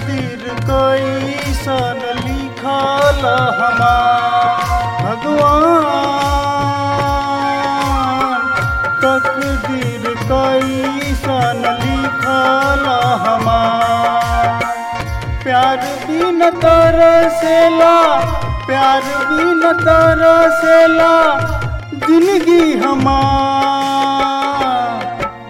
तकदीर कैसन लिखल हमार भगवान तकदीर कैसन लिखल हमार प्यार भी न तरसेला प्यार भी न तरसेला जिंदगी हमार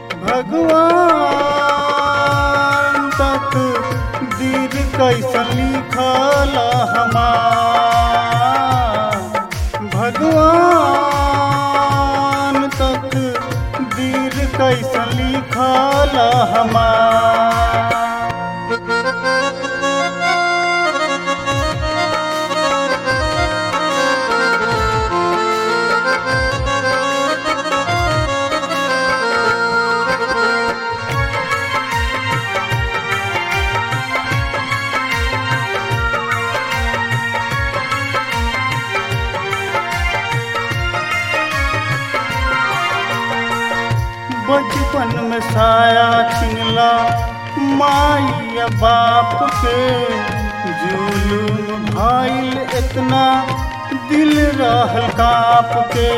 भगवान तक दीर कैसन लिखल हमार भगवान तक दीर कैसन लिखल हमार बचपन में साया छिनला माई या बाप के जुलूम भाईल इतना दिल रहल काप के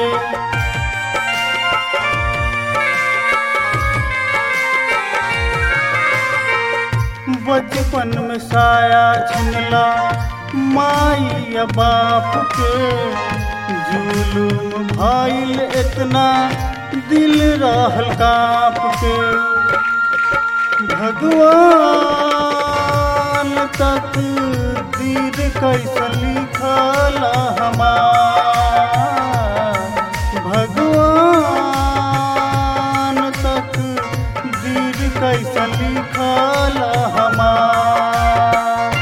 बचपन में साया छिनला माई या बाप के जुलूम भाईल इतना दिल रहल काप के भगवान तक दीर कैसन लिखल हमार भगवान तक दीर कैसन लिखल हमार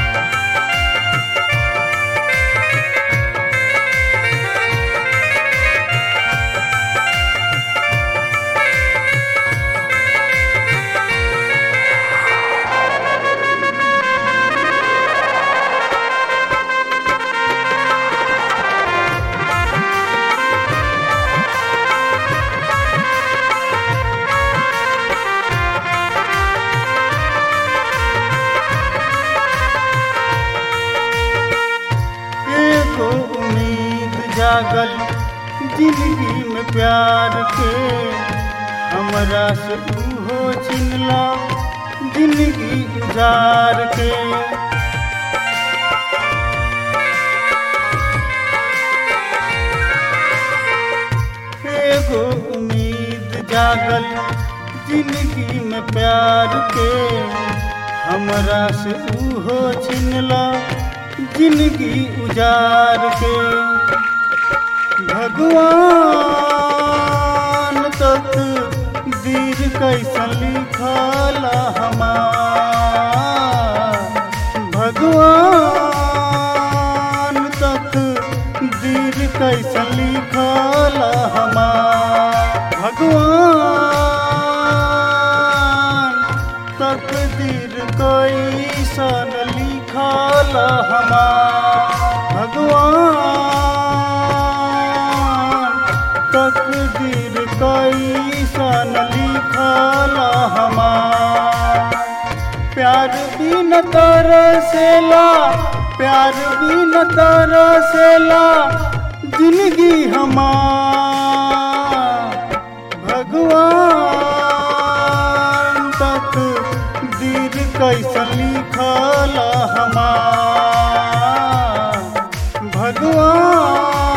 एगो उम्मीद जागल जिंदगी में प्यार के हमरा से उहो छिनला जिंदगी गुजार के एगो उम्मीद जागल जिंदगी में प्यार के हमरा से उहो छिनला जिंदगी उजार के भगवान तक दीर कैसन लिखल हमार भगवान तक दीर कैसन लिखल हमार भगवान तकदीर कैसन लिखल हमार भगवान तकदीर कैसन लिखल हमार प्यार भी न तरसेला प्यार भी न तरसेला जिंदगी हमार भगवान तक दीर कैसन लिखल हमार भगवान